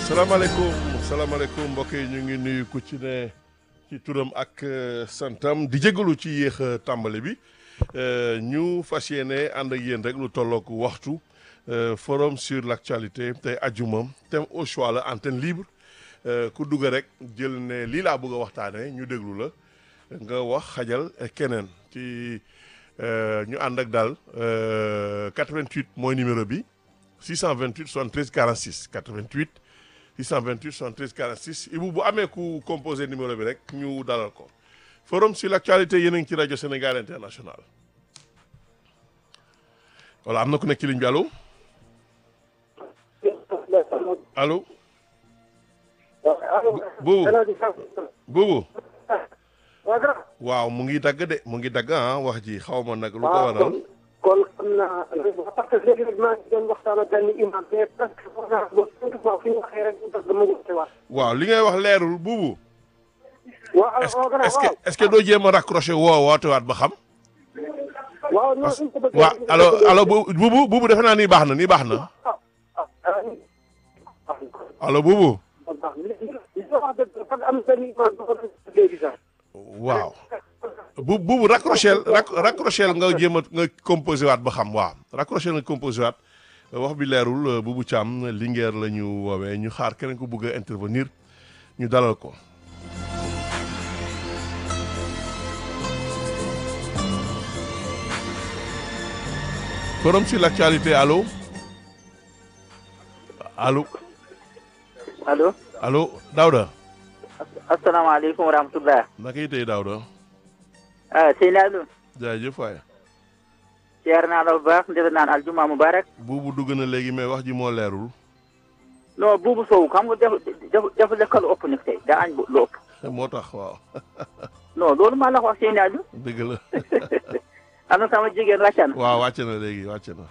salaamaaleykum salaamaaleykum mbokk yi ñu ngi nuyu ku ci ne ci turam ak santam di jégalu ci yéex a tàmbali bi ñu fas yéene ànd ak yéen rek lu tollook waxtu forum sur l' actualité tey ajuma thème au choix la antenne libre ku dugg rek jël ne lii laa bëgg a waxtaanee ñu déglu la nga wax xajal keneen ci ñu ànd ak daal 88 mooy numéro bi 628 73 46 88 628 73 46 Ibu bu amee ku composé numéro bi rek ñu dalal ko forum sur l' actualité yéen a ngi ci rajo Sénégal international voilà am na ku nekk ci ligne bi allo allo. buubu buubu waaw mu ngi dagg de mu ngi dagg ah wax ji xaw ma nag lu ko waral. kon xam naa parce que léegi rek maa ngi doon waxtaan ak benn imam mais presque wax naa ba cinq fois fi ñu waxee rek mu tax dama wute waat. waaw li ngay wax leerul buubu. waaw est ce que est ce que doo jéem a raccroché woo wootewaat ba xam. waaw non suñ ko bëggee. waaw allo allo buubu buubu defe naa nii baax na nii baax na. allo buubu. waaw bu buubu raccroché raccroché nga jéem a nga composé waat ba xam waaw raccroché nga composé waat wax bi leerul buubu Thiam Linguère la ñu woowee ñu xaar keneen ko bëgg a intervenir ñu dalal ko. forum sur l'actualité allo allo. allo. allo Daouda. asalaamaaleykum wa rahmatulah. naka yi tey Daouda. ah Seydou. jaajëf waay. ceer naa la bu baax defe naan aljuma mubarak. buubu dugg na léegi mais wax ji moo leerul. non buubu Sow xam nga def def def lekkal ëpp nag tey daa añ lu ëpp. moo tax waaw. non loolu maa la ko wax Seydou. dëgg la. am na sama jigéen wàcc na. waaw wàcc na léegi wàcc na.